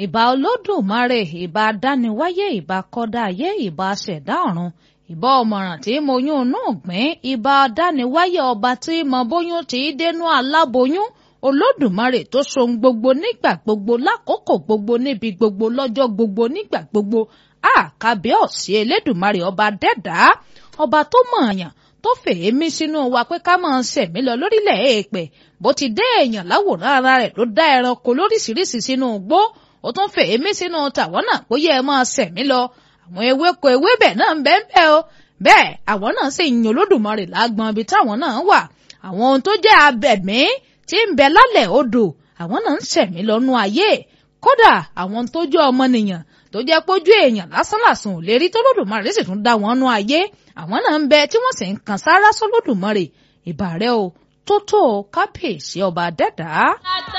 ìbà olódùmarè ìbà dániwáyé ìbà kọ́dá ayé ìbà ṣẹ̀dá ọ̀run ìbà ọmọràn tí mo yún inú ọ̀gbìn ìbà dániwáyé ọba tí mo bóyún tí dénú aláboyún olódùmarè tó ṣohun gbogbo nígbà gbogbo lákòókò gbogbo níbi gbogbo lọ́jọ́ gbogbo nígbà gbogbo àkàbíọ̀sí elédùmarè ọba dẹ́dá ọba tó mọ̀ọ̀yàn tó fèémí sínú wa pé ká máa ṣẹ̀mí lọ lórílẹ̀ èèpẹ̀ bó ti dé èèyàn láwòrán ara rẹ̀ ló dá ẹranko lóríṣiríṣi sínú igbó ó tún fèémí sínú tàwọn náà pé yẹ ẹ máa ṣẹ̀mí lọ àwọn ewéko ewébẹ̀ náà ń bẹ́ẹ̀ bẹ́ẹ̀ o bẹ́ẹ̀ àwọn náà sì yin olódùmarè lágbọn ibi táwọn náà wà àwọn ohun tó jẹ́ abẹ̀mí tí ń bẹ lálẹ̀ odò àwọn náà ń ṣẹ̀mí lọ́nú ayé kódà àwọn tó jẹ́ ọmọnìyàn tó jẹ́ pójú èèyàn lásánlàsàn ò lè rí tólódùmarè sì tún dá wọn nú ayé àwọn náà ń bẹ tí wọ́n sì ń kan sáárá sólódùmarè ìbà rẹ o tó tó kábíyèsí ọba dẹ́dàá.